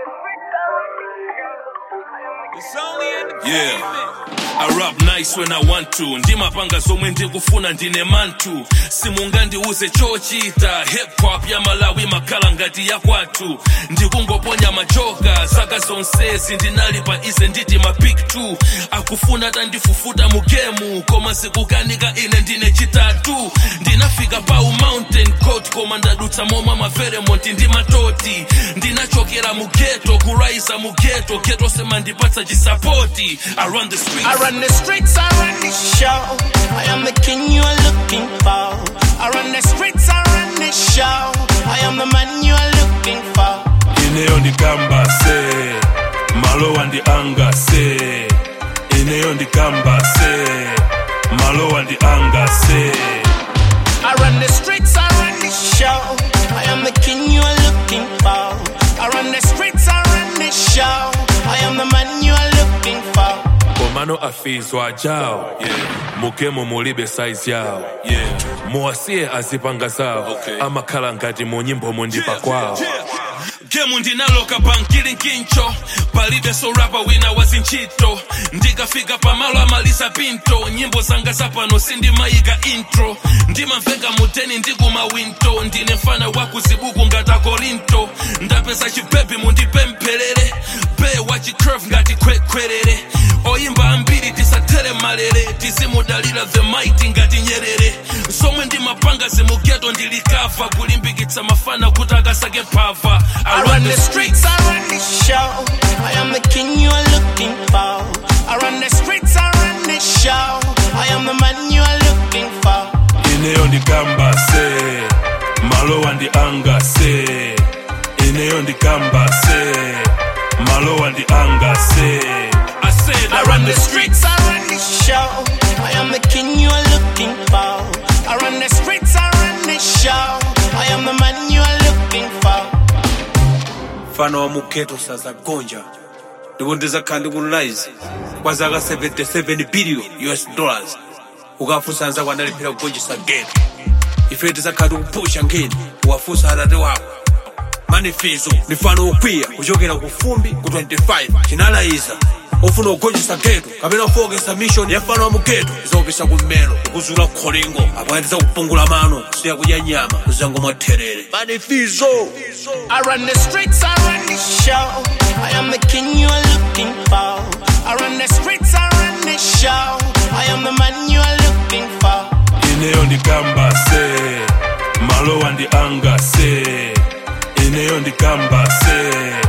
Yeah. I rap nice when I want to ndimapanga zomwe ndikufuna ndine mantu simungandiuze chochita hip hop ya malawi makhala ngati yakwathu ndikungoponya machoka zaka zonsezi ndinali pa ize nditi mapik 2 akufuna tandifufuta mu gemu koma sikukanika ine ndine chitatu ndinafika pa mountain coat koma ndadutsa momwe maveremonti ndi matoti ndinachokera mu geto kuraisa mu geto geto semandipatsa chisapoti I run the streets I run the streets, I run the show. I am the king you are looking for. I run the streets, I run the show. I am the man you are looking for. ineyo ndikamba se malowa ndi anga se ineyo ndikamba se malowa ndi anga se I run the streets, I run the show. I am the king you are looking for. I run the streets, I run the show. I am the man you are looking for. komano afizwa jawo mugemo mulibe saizi yawo muwasiye azipanga zawo amakhala ngati mu nyimbo mundipa kwawo gemu ndinaloka pankili nkincho palibe sorapa wina wazintchito ndikafika pamalo amaliza pinto nyimbo zanga zapano sindimayika intro ndimamveka muteni ndikumawinto ndine mfana wakuzibuku ngati korinto ndapeza chipepi mundipempherere be wachicurve ngati kwekwerere oyimba ambiri tisatere malere tizimudalira the mighty ngati nyerere somwe ndimapanga zimugeto ndilikava kulimbikitsa mafana kuti akasake phava I run the streets, I run the show. I am the king you are looking for. I run the streets, I run the show. I am the man you are looking for. ineyo ndikamba se, se. malowa ndi anga se ineyo ndikamba se malowa ndi anga se I run the streets, I run the show. I am the king you are looking for. I run the streets, I run the show. I am the man you are looking for. ineyo ndikamba se, malowa ndi anga se ineyo ndikamba se malowa ndi anga se ineyo ndikamba se malowa ndi anga se I said I run the streets, I run the show. I am the king you are looking for. I run the streets, I run the show. I am the man you are looking for. mfano wa mugeto saza gonja ndipo ndizakhala ndikunlize kwa zaka 77 billion us dollars ukafunsa anzako analiphira kugonjesa geto ife tizakhala tikupusha nkhani uwafunsa atate wako manifizo ni mfano ukwiya kuchokera ku fumbi ku 25 chinalayiza ofuna kugonjesa geto kapena kufokesa mission ya mfano wa mugeto izopisa kummelo kukuzula kholingo apo andiza kupungula mano siya kudya nyama uzango mwatherere manifizo I run the streets, I run the show. I am the king you are looking for. I run the streets, I run the show. I am the man you are looking for. ineyo ndikamba se malowa ndi anga se ineyo ndikamba se